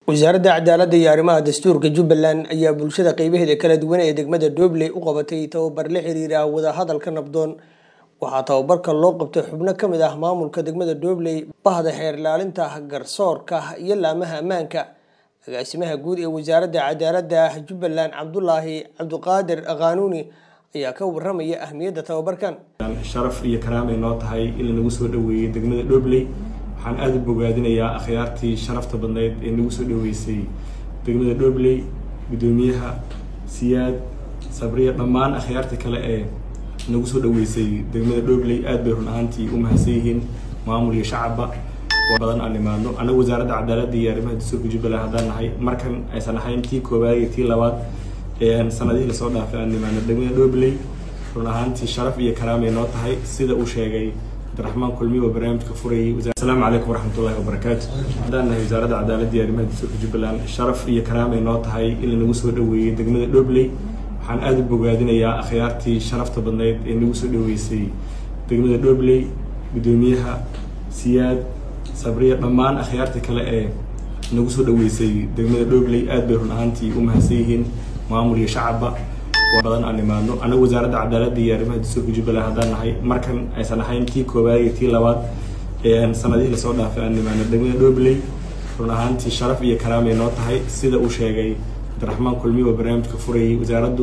wasaaradda cadaaladda iyo arrimaha dastuurka jubbaland ayaa bulshada qeybaheeda kala duwan ee degmada doobley u qabatay tababar la xiriira wadahadalka nabdoon waxaa tababarka loo qabtay xubno ka mid ah maamulka degmada doobley bahda xeer ilaalinta garsoorka iyo laamaha ammaanka agaasimaha guud ee wasaaradda cadaaladda jubbaland cabdulaahi cabdiqaadir qaanuuni ayaa ka waramaya ahmiyadda tababarkan sharaf iyo karaamay noo tahay in lanagu soo dhoweeyey degmada dhobley waxaan aada u bogaadinayaa akhyaartii sharafta badneyd ee nagu soo dhoweysay degmada dhobley guddoomiyaha siyaad sabriya dhammaan akhyaartii kale ee nagu soo dhoweysay degmada dhobley aad bay run ahaantii u mahadsan yihiin maamul iyo shacabba badan aan imaadno annaga wasaaradda cadaaladda iyo arrimaha dastuurka jubbaland haddaan nahay markan aysan ahayn tii koowaad iyo tii labaad ee sanadihii lasoo dhaafay aan imaano degmada dhobley run ahaantii sharaf iyo karaamay noo tahay sida uu sheegay cabdiraxmaan kulmiye oo barnaamijka furayay asalaamu calaykum waraxmatullahi wabarakaatu haddaan nahay wasaaradda cadaaladda iyo arrimaha dastuurka jubbaland sharaf iyo karaamay noo tahay in lanagu soo dhoweeyey degmada dhobley waxaan aada u bogaadinayaa akhyaartii sharafta badneyd ee nagu soo dhoweysay degmada dhobley guddoomiyaha siyaad sabriya dhammaan akhyaartii kale ee nagu soo dhoweysay degmada dhobley aad bay run ahaantii u mahadsan yihiin maamul iyo shacabba badan aan imaadno annaga wasaaradda cadaaladda iyo arrimaha dastuurka jubbaland haddaan nahay markan aysan ahayn tii koowaad iyo tii labaad ee sanadihii lasoo dhaafay aan imaano degmada dhobley run ahaantii sharaf iyo karaamay noo tahay sida uu sheegay cabdiraxmaan kulmiye oo barnaamijka furayay wasaaraddu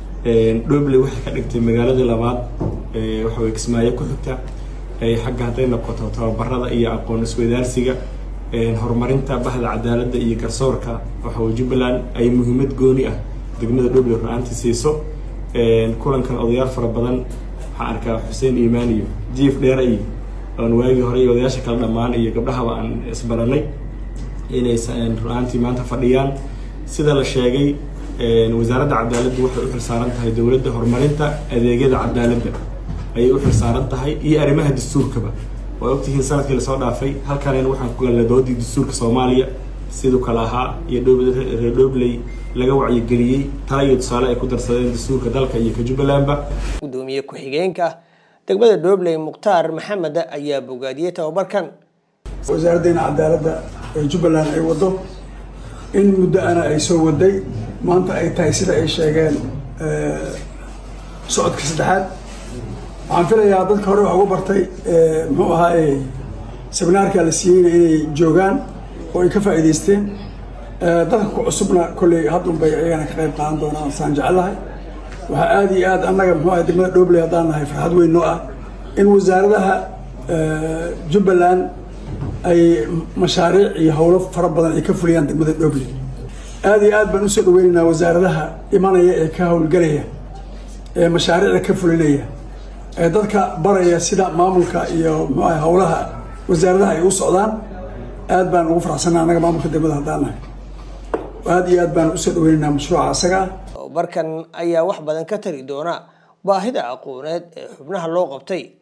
dhobley waxay ka dhigtay magaaladii labaad waxa weye kismaayo ku xigta xagga hadday noqoto tababarada iyo aqoon isweydaarsiga horumarinta bahda cadaaladda iyo garsoorka waxawy jubbaland ay muhiimad gooni ah degmada dhobley run-aantii siiso kulankan odayaal fara badan waxaan arkaa xuseen iimaan iyo jiif dheera iyo oon waagii hore iyo odayaasha kale dhammaan iyo gabdhahaba aan isbaranay inay run-aantii maanta fadhiyaan sida la sheegay wasaaradda cadaaladdu waxay u xilsaaran tahay dowladda horumarinta adeegyada cadaaladda ayay u xilsaaran tahay iyo arrimaha dastuurkaba waa ogtihiin sanadkii lasoo dhaafay halkanayna waxaan ku galnay doodii dastuurka soomaaliya siduu kale ahaa iyo reer dhobley laga wacyigeliyey tala iyo tusaale ay ku darsadeen dastuurka dalka iyo ka jubbalandba gudoomiye ku-xigeenka degmada dhobley mukhtaar maxamed ayaa bogaadiyey tababarkan wasaaraddeena cadaaladda ee jubbaland ay waddo in muddo ana ay soo waday maanta ay tahay sida ay sheegeen socodka saddexaad waxaan filayaa dadka hore wax ugu bartay muxuu ahaa seminaarka la siiyeyna inay joogaan oo ay ka faa'iidaysteen dadka ku cusubna kolley haddun bay ayagana ka qayb qaadan doonaan saan jecelahay waxaa aada iyo aad annaga muxuu ahay degmada dhobley haddaan nahay farxad weyn noo ah in wasaaradaha jubbaland ay mashaariic iyo howlo fara badan ay ka fuliyaan degmada dhobley aada iyo aad baan usoo dhaweynaynaa wasaaradaha imanaya ee ka howlgelaya ee mashaariicda ka fulinaya ee dadka baraya sida maamulka iyo muxuu ahay howlaha wasaaradaha ay u socdaan aad baan ugu faraxsanaa annaga maamulka degmada haddaan nahay aada iyo aad baan usoo dhaweynaynaa mashruuca asaga tababarkan ayaa wax badan ka tari doona baahida aqooneed ee xubnaha loo qabtay